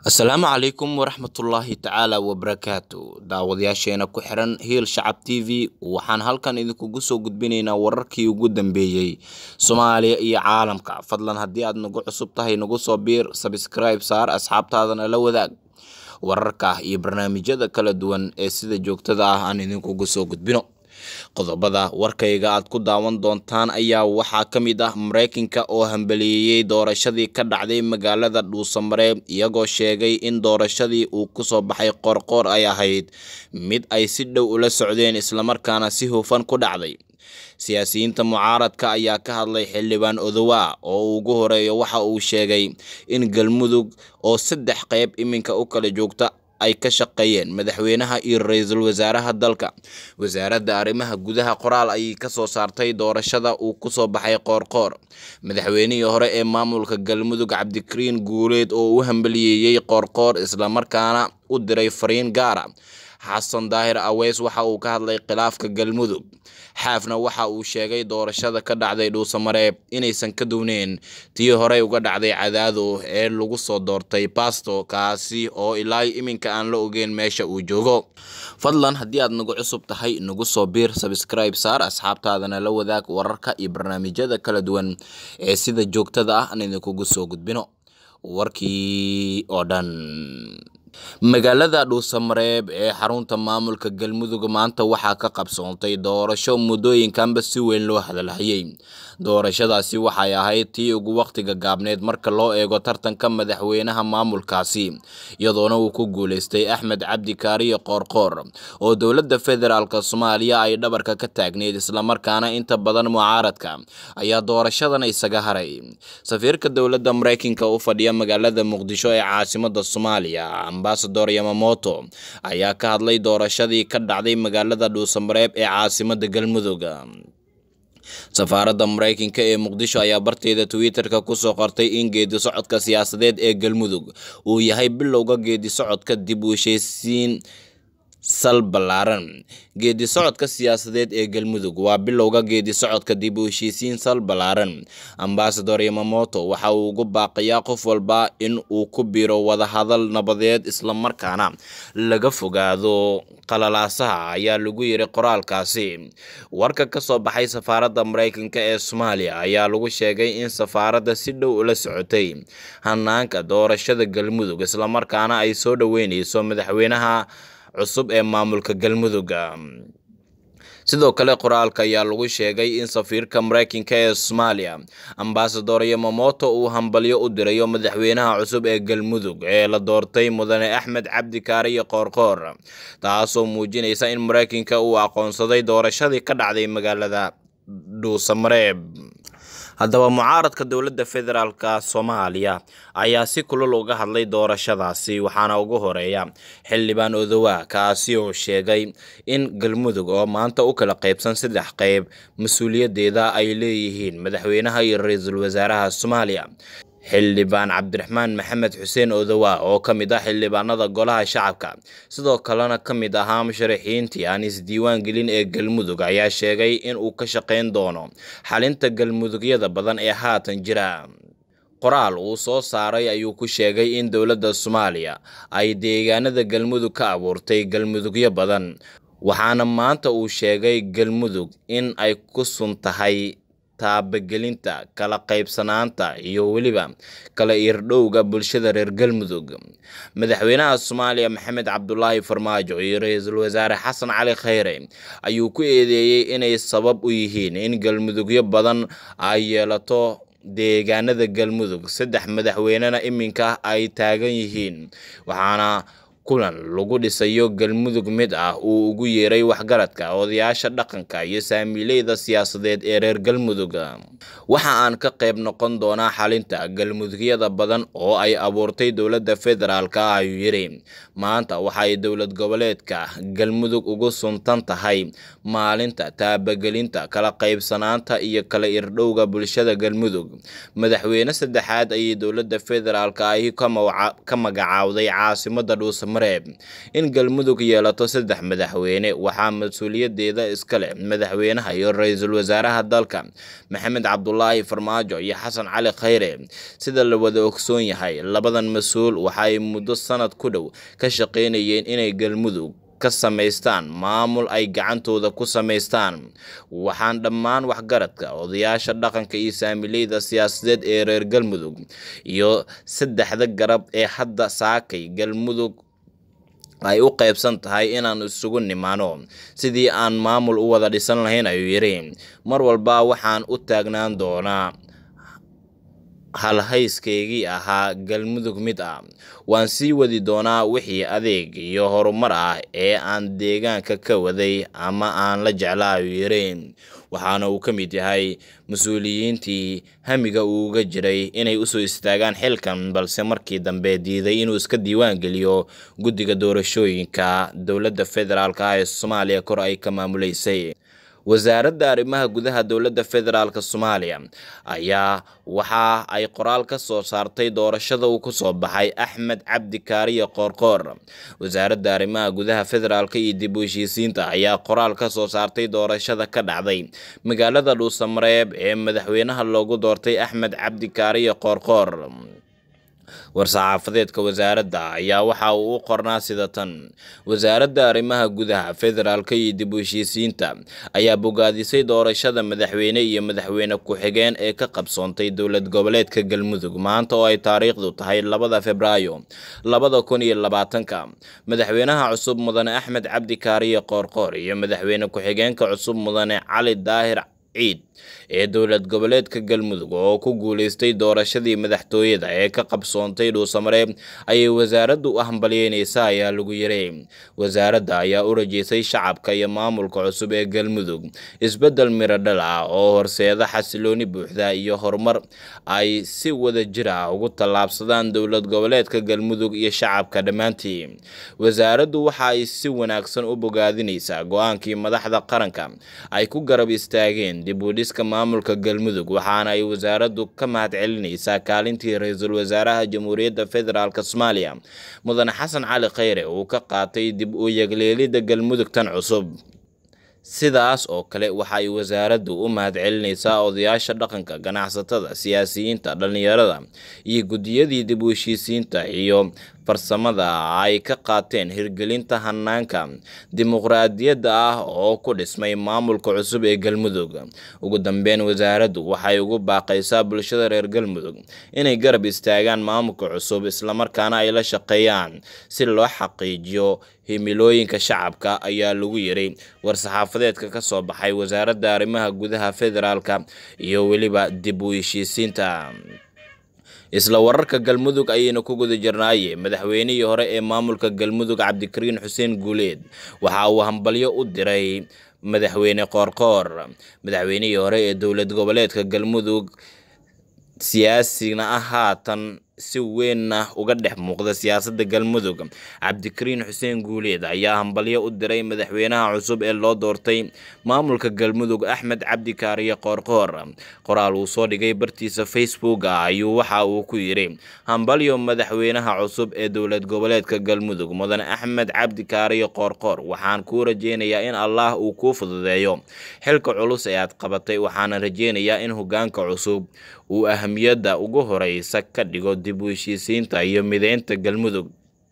asalaamu calaykum waraxmatullaahi tacaala wabarakaatu daawadayaasheena ku xiran hiil shacab t v waxaan halkan idinkugu soo gudbinaynaa wararkii ugu dambeeyey soomaaliya iyo caalamka fadlan haddii aad nagu cusub tahay nagu soo biir sabskribe saar asxaabtaadana la wadaag wararka iyo barnaamijyada kala duwan ee sida joogtada ah aan idinkugu soo gudbino qodobada warkayga aad ku daawan doontaan ayaa waxaa ka mid ah mareykanka oo hambaliyeeyey doorashadii ka dhacday magaalada dhuusamareeb iyagoo sheegay in doorashadii uu kusoo baxay qoorqoor ay ahayd mid ay si dhow ula socdeen islamarkaana si hufan ku dhacday siyaasiyiinta mucaaradka ayaa ka hadlay xildhibaan odowa oo ugu horeeyo waxa uu sheegay in galmudug oo saddex qeyb iminka u kala joogta ay ka shaqeeyeen madaxweynaha iyo ra-iisul wasaaraha dalka wasaaradda arrimaha gudaha qoraal ayay kasoo saartay doorashada uu kusoo baxay qoorqoor madaxweynihii hore ee maamulka galmudug cabdikariin guuleed oo u hambaliyeeyey qoorqoor islamarkaana u diray fariin gaara xasan daahir aweys waxa uu ka hadlay khilaafka galmudug xaafna waxa uu sheegay doorashada ka dhacday dhuusamareeb inaysan ka duwneen tii horey uga dhacday cadaado ee lagu soo doortay basto kaasi oo ilaa iminka aan la ogeyn meesha uu joogo fadlan haddii aad nagu cusub tahay nagu soo biir sabskribe saar asxaabtaadana la wadaag wararka iyo barnaamijyada kala duwan ee sida joogtada ah aan idinkugu soo gudbino warkii oo dhan magaalada dhuusamareeb ee xarunta maamulka galmudug maanta waxaa ka qabsoontay doorasho muddooyinkanba si weyn loo hadalhayay doorashadaasi waxay ahayd tii ugu waqtiga gaabneed marka loo eego tartanka madaxweynaha maamulkaasi iyadoona uu ku guuleystay axmed cabdi kaariye qoorqoor oo dowladda federaalk soomaaliya ay dhabarka ka taagneyd islamarkaana inta badan mucaaradka ayaa doorashadan isaga haray safiirka dowladda mareykanka u fadhiya magaalada muqdisho ee caasimada soomaaliya ambasador yamamoto ayaa ka hadlay doorashadii ka dhacday magaalada dhuusamareeb ee caasimada galmudug safaaradda mareykanka ee muqdisho ayaa barteeda twitter-ka kusoo qortay in geedi socodka siyaasadeed ee galmudug uu yahay bilowga geedi socodka dib u heshiisiin sal ballaaran geedi socodka siyaasadeed ee galmudug waa bilowga geedi socodka dib u heshiisiin sal ballaaran ambasador yamamoto waxa uu ugu baaqayaa qof walba in uu ku biro wadahadal nabadeed islamarkaana laga fogaado qalalaasaha ayaa lagu yiri qoraalkaasi warka ka soo baxay safaaradda mareykanka ee soomaaliya ayaa lagu sheegay in safaaradda si dhow ula socotay hanaanka doorashada galmudug islamarkaana ay soo dhoweyneyso madaxweynaha cusub ee maamulka galmudug sidoo kale qoraalka ayaa lagu sheegay in safiirka mareykanka ee soomaaliya ambasador yamamoto uu hambalyo u dirayo madaxweynaha cusub ee galmudug ee la doortay mudane axmed cabdi kaariye qoorqoor taasoo muujinaysa in mareykanka uu aqoonsaday doorashadii ka dhacday magaalada dhuusamareeb haddaba mucaaradka dowladda federaalk soomaaliya ayaa si kulul uga hadlay doorashadaasi waxaana ugu horeeya xildhibaan odowa kaasi oo sheegay in galmudug oo maanta u kala qaybsan saddex qeyb mas-uuliyaddeeda ay leeyihiin madaxweynaha iyo ra-iisul wasaaraha soomaaliya xildhibaan cabdiraxmaan maxamed xuseen odowa oo ka mid ah xildhibaanada golaha shacabka sidoo kalena ka mid ahaa musharaxiintii aan isdiiwaan gelin ee galmudug ayaa sheegay in uu ka shaqayn doono xalinta galmudugyada badan ee haatan jira qoraal uu soo saaray ayuu ku sheegay in dowladda soomaaliya ay deegaanada galmudug ka abuurtay galmudugyo badan waxaana maanta uu sheegay galmudug in ay ku sun tahay taabagelinta kala qaybsanaanta iyo weliba kala irdhowga bulshada reer galmudug madaxweynaha soomaaliya maxamed cabdulaahi farmaajo iyo ra-iisul wasaare xasan cali khayre ayuu ku eedeeyey inay sabab u yihiin in galmudugyo badan ay yeelato deegaanada galmudug saddex madaxweynena iminka ay taagan yihiin waxaana kulan lagu dhisayo galmudug mid ah uu ugu yeeray waxgaradka odayaasha dhaqanka iyo saamiileyda siyaasadeed ee reer galmudug waxa aan ka qayb noqon doonaa xalinta galmudugyada badan oo ay abuurtay dowladda federaalk ayuu yidhi maanta waxay dowlad goboleedka galmudug ugu suntan tahay maalinta taabagelinta kala qaybsanaanta iyo kala irdhowga bulshada galmudug madaxweyne saddexaad ayay dowladda federaalk ahi ka magacaawday caasimada dhuusam dhuusamareeb in galmudug yeelato saddex madaxweyne waxaa mas-uuliyadeeda iska leh madaxweynaha iyo ra-iisul wasaaraha dalka maxamed cabdulaahi farmaajo iyo xasan cali khayre sida la wada ogsoon yahay labadan mas-uul waxaay muddo sanad ku dhow ka shaqeynayeen inay galmudug ka samaystaan maamul ay gacantooda ku samaystaan waxaan dhammaan waxgaradka odayaasha dhaqanka iyo saamileyda siyaasadeed ee reer galmudug iyo saddexda garab ee hadda saakay galmudug ay u qaybsan tahay inaan isugu nimaano sidii aan maamul u wada dhisan lahayn ayuu yidhi mar walba waxaan u taagnaan doonaa halhayskeygii ahaa galmudug mid ah waan sii wadi doonaa wixii adeeg iyo horumar ah ee aan deegaanka ka waday ama aan la jeclaa ayuu yidhi waxaana uu ka mid yahay mas-uuliyiintii hamiga uu uga jiray inay usoo istaagaan xilkan balse markii dambe diiday inuu iska diiwaan geliyo guddiga doorashooyinka dowladda federaalk ah ee soomaaliya kor ay ka maamuleysay wasaaradda arrimaha gudaha dowladda federaalk soomaaliya ayaa waxa ay qoraal ka soo saartay doorashada uu ku soo baxay axmed cabdi kaariye qoorqoor wasaaradda arrimaha gudaha federaalk iyo dib u heshiisiinta ayaa qoraal ka soo saartay doorashada ka dhacday magaalada dhuusamareeb ee madaxweynaha loogu doortay axmed cabdi kaariye qoorqoor war-saxaafadeedka wasaaradda ayaa waxa uu u qornaa sida tan wasaaradda arrimaha gudaha federaalka iyo dib u heshiisiinta ayaa bogaadisay doorashada madaxweyne iyo madaxweyne ku-xigeen ee ka qabsoontay dowlad goboleedka galmudug maanta oo ay taariikhdu tahay labada februaayo labada kun iyo labaatanka madaxweynaha cusub mudane axmed cabdi kaariye qoorqoor iyo madaxweyne ku-xigeenka cusub mudane cali daahir ciid ee dowlad goboleedka galmudug oo ku guuleystay doorashadii madaxtooyada ee ka qabsoontay dhuusamareeb ayay wasaaraddu u hambalyeyneysaa ayaa lagu yiray wasaaradda ayaa u rajeysay shacabka iyo maamulka cusub ee galmudug isbeddel miradhal ah oo horseeda xasilooni buuxda iyo horumar ay si wada jir ah ugu tallaabsadaan dowlad goboleedka galmudug iyo shacabka dhammaantii wasaaraddu waxa ay si wanaagsan u bogaadineysaa go-aankii madaxda qaranka ay ku garab istaageen dib u dhiska maamulka galmudug waxaana ay wasaaraddu ka mahad celineysaa kaalintii ra-iisul wasaaraha jamhuuriyadda federaalk soomaaliya mudane xasan cali khayre uu ka qaatay dib u yegleelidda galmudug tan cusub sidaas oo kale waxa ay wasaaraddu u mahad celineysaa odayaasha dhaqanka ganacsatada siyaasiyiinta dhallinyarada iyo guddiyadii dib u heshiisiinta iyo farsamada ay ka qaateen hirgelinta hanaanka dimuqraadiyadda ah oo ku dhismay maamulka cusub ee galmudug ugu dambeyn wasaaraddu waxay ugu baaqaysaa bulshada reer galmudug inay garab istaagaan maamulka cusub islamarkaana ay la shaqeeyaan si loo xaqiijiyo himilooyinka shacabka ayaa lagu yiri war-saxaafadeedka ka soo baxay wasaaradda arrimaha gudaha federaalka iyo weliba dib u heshiisiinta isla wararka galmudug ayayna ku guda jirnaaye madaxweynihii hore ee maamulka galmudug cabdikariin xuseen guuleed waxa uu hambalyo u diray madaxweyne qoorqoor madaxweynihii hore ee dowlad goboleedka galmudug siyaasigna ah haatan si weynna uga dhex muuqda siyaasadda galmudug cabdikariin xuseen guuleed ayaa hambalyo u diray madaxweynaha cusub ee loo doortay maamulka galmudug axmed cabdi kaariye qoorqoor qoraal uu soo dhigay bartiisa facebook ah ayuu waxa uu ku yidhi hambalyo madaxweynaha cusub ee dowlad goboleedka galmudug mudane axmed cabdi kaariye qoorqoor waxaan kuu rajeynayaa in allah uu kuu fududeeyo xilka culus ee aad qabatay waxaana rajeynayaa in hogaanka cusub uu ahamiyadda ugu horeysa ka dhigo dib u heshiisiinta iyo mideynta galmudug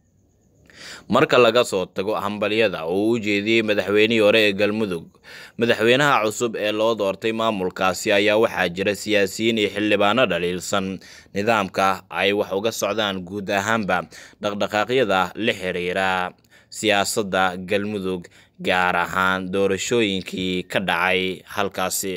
marka laga soo tago hambalyada oo u jeediyey madaxweynihii hore ee galmudug madaxweynaha cusub ee loo doortay maamulkaasi ayaa waxaa jira siyaasiyiin iyo xildhibaano dhaliilsan nidaamka ay wax uga socdaan guud ahaanba dhaqdhaqaaqyada la xiriira siyaasadda galmudug gaar ahaan doorashooyinkii ka dhacay halkaasi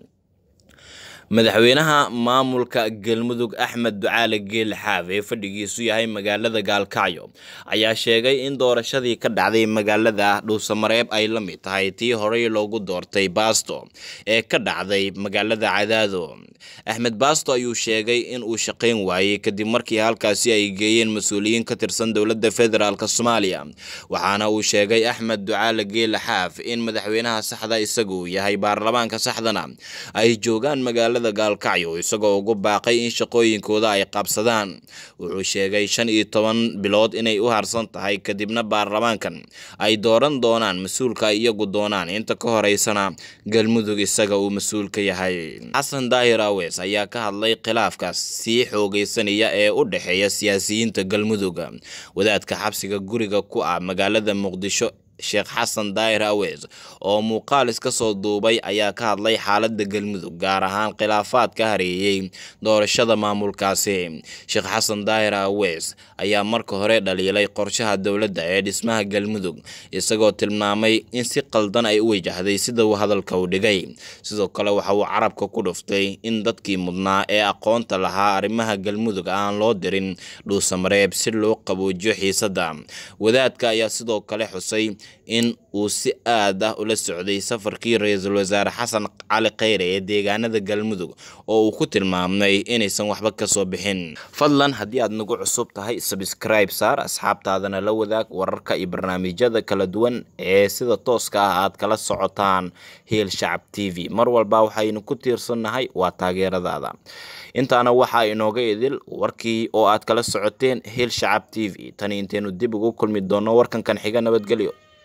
madaxweynaha maamulka galmudug axmed ducaale geele xaaf ee fadhigiisu yahay magaalada gaalkacyo ayaa sheegay in doorashadii ka dhacday magaalada dhuusamareeb ay la mid tahay tii horey loogu doortay baasto ee ka dhacday magaalada cadaado axmed baasto ayuu sheegay in uu shaqayn waayey kadib markii halkaasi ay geeyeen mas-uuliyiin ka tirsan dowladda federaalk soomaaliya waxaana uu sheegay axmed ducaale geele xaaf in madaxweynaha saxda isagu yahay baarlamaanka saxdana ay joogaan magaalada magaalada gaalkacyo isagoo ugu baaqay in shaqooyinkooda ay qabsadaan wuxuu sheegay shan iyo toban bilood inay u harsan tahay kadibna baarlamaankan ay dooran doonaan mas-uulka ay iyagu doonaan inta ka horeysana galmudug isaga uu mas-uul ka yahay xasan daahir aweys ayaa ka hadlay khilaafkaas sii xoogeysanaya ee u dhexeeya siyaasiyiinta galmudug wadaadka xabsiga guriga ku ah magaalada muqdisho sheekh xasan daahir aweys oo muuqaal iska soo duubay ayaa ka hadlay xaaladda galmudug gaar ahaan khilaafaad ka hareeyey doorashada maamulkaasi sheekh xasan daahir aweys ayaa marka hore dhaliilay qorshaha dowladda ee dhismaha galmudug isagoo tilmaamay in si qaldan ay u wajahday sida uu hadalka u dhigay sidoo kale waxa uu carabka ku dhuftay in dadkii mudnaa ee aqoonta lahaa arrimaha galmudug aan loo dirin dhuusamareeb si loo qaboojiyo xiisadda wadaadka ayaa sidoo kale xusay in uu si aad ah ula socday safarkii ra-iisul wasaare xasan cali kheyre ee deegaanada galmudug oo uu ku tilmaamay inaysan waxba kasoo bixin fadlan haddii aad nagu cusub tahay sabscribe saar asxaabtaadana la wadaag wararka iyo barnaamijyada kala duwan ee sida tooska ah aad kala socotaan hiil shacab t v mar walba waxaynu ku tiirsannahay waa taageeradaada intaana waxaa inooga idil warkii oo aad kala socoteen hiil shacab t v tani intaynu dib ugu kulmi doonno warkankan xiga nabadgelyo